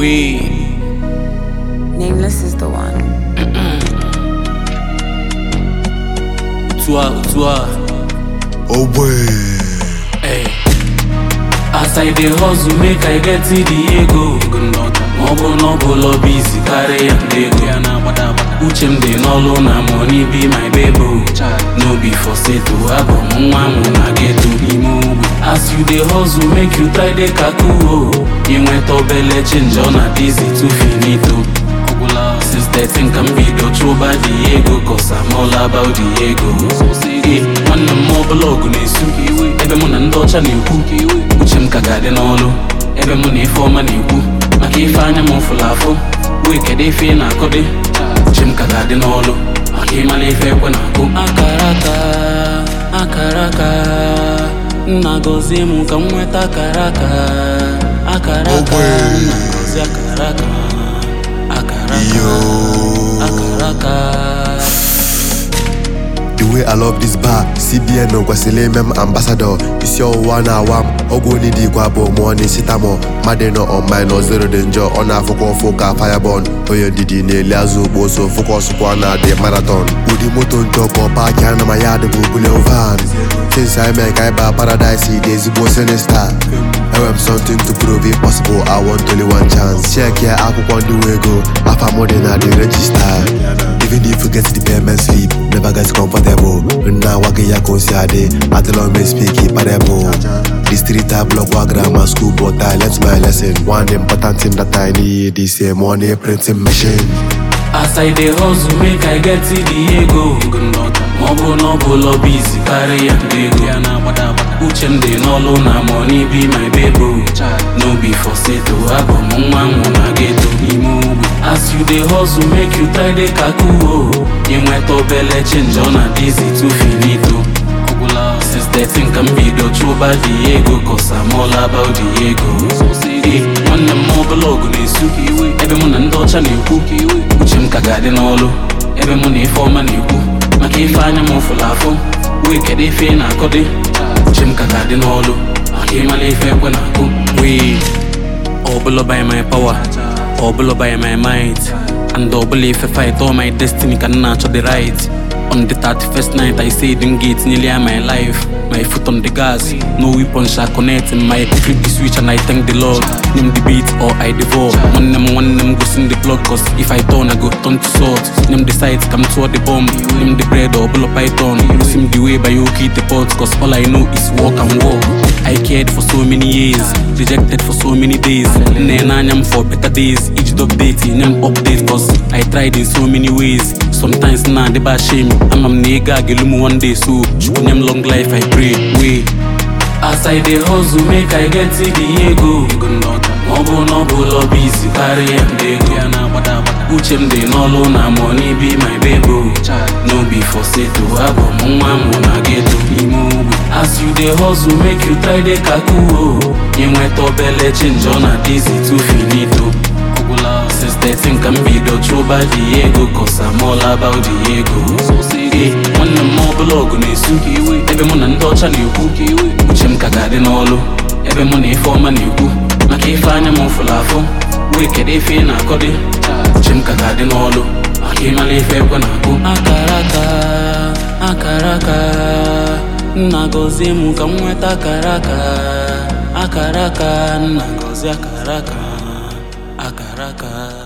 We Nameless is the one. Utua Utua Oh boy. Hey. As I dey hustle make I get the ego Ma ọ bụ na ọ bụ lọba isi karịa ndị ego Uche m dị n'ọlụ na money be my baby No be for seto abụ m nwa mụ na geto n'ime ugwu As you dey hustle make you try dey kakuo Inweta obele change ọ na dizi too finito Since 13 ka m bido chụba the ego Cause I'm all about the ego Eh, Nwanne m ọbụla ọgụ na-esu Ebe mụ na ndị ọcha na-ekwu Uche m ka ga-adị n'ọlụ Ebe mụ na ife ọma na-ekwu Maka ife anya m fụrụ afụ Wee kedu ife ị na-akọdị Uche m ka ga-adị n'ọlụ Maka ịmala ife ekwe na-akụ Akara aka Akara aka Nna gọzie m ka m nweta akara aka Akara aka Ogwe. Nna gọzie akara aka Akara aka Yo. Akara aka The way I love this bar, CBN kwesịrị ime m ambassador isi ọwụwa na-awa m ọgwụ onye dị ikwe abụọ mụọ n'isitamo mmadụ nọ online nọ zero dị njọ ọ na-afụkwa ụfụ ka firebon onye ndidi na-eli azụ ugbo so fụkọsụkwa na dị marathon ụdị moto njọ ka ọ paaki anụ ma ya adịbụ bulion van since I mee ka ịba paradise dị ezigbo sinista enwere m something to prove it possible I want only one chance check ya akwụkwọ ndị nwe ego afa m dị na the register Even if you get the payment slip, never get comfortable. Now I get ya consiade, I tell me speak it parable. The street I block wa grammar school, but I learnt my lesson. One important thing that I need is a money printing machine. As I dey hustle make I get the ego Ma ọ bụ na ọ bụ lọba isi karịa ndị ego Uche m dị n'ọlụ na money be my baby No be for seto abụ m nwa mụ na geto n'ime ugwu As you dey hustle make you try dey kakuo Inweta obele change ọ na dizi too finito Since 13 ka m bido chụba the ego Cause I'm all about the ego Eh, Nwanne m ọbụla ọgụ na-esu Ebe mụ na ndị ọcha na-ekwu Uche m ka ga-adị n'ọlụ Ebe mụ na ife ọma na-ekwu Maka ife anya m fụrụ afụ Wee kedu ife ị na-akọdị Uche m ka ga-adị n'ọlụ Maka ịmala ife ekwe na-akụ Wee Ọbụla by my power Ọbụla by my might And ọbụla ife fight all my destiny ka m na-achọ the right On the 31st night I say them gates nearly are my life My foot on the gas No weapon shall connect in my flip the switch and I thank the Lord Name the beat or I devour One them one them goes in the blood Cause if I turn I go turn to salt Name the sides come toward the bomb Name the bread or bull python Lose him the way by you keep the pot Cause all I know is walk and walk I cared for so many years Rejected for so many days Nenanyam for better days Each update nyam update Cause I tried in so many ways Sometimes nah they ba shame I'm a nigga gelumu one day So chukunyam long life I pray Wait As I dey hustle make I get the ego Ma ọ bụ na ọ bụ lọba isi karịa ndị ego Uche m dị n'ọlụ na money be my baby No be for seto abụ m nwa mụ na geto n'ime ugwu As you dey hustle make you try dey kakuo Inweta obele change ọ na dizi too finito Since 13 ka m bido chụba the ego Cause I'm all about the ego Eh, Nwanne m ọbụla ọgụ na-esu Ebe mụ na ndị ọcha na-ekwu Uche m ka ga-adị n'ọlụ Ebe mụ na ife ọma na-ekwu Maka ife anya m fụrụ afụ Wee kedu ife ị na-akọdị Uche m ka ga-adị n'ọlụ Maka ịmala ife ekwe na-akụ Akara aka Akara aka Nna gọzie m ka m nweta akara aka Akara aka Nna gọzie akara aka Akara aka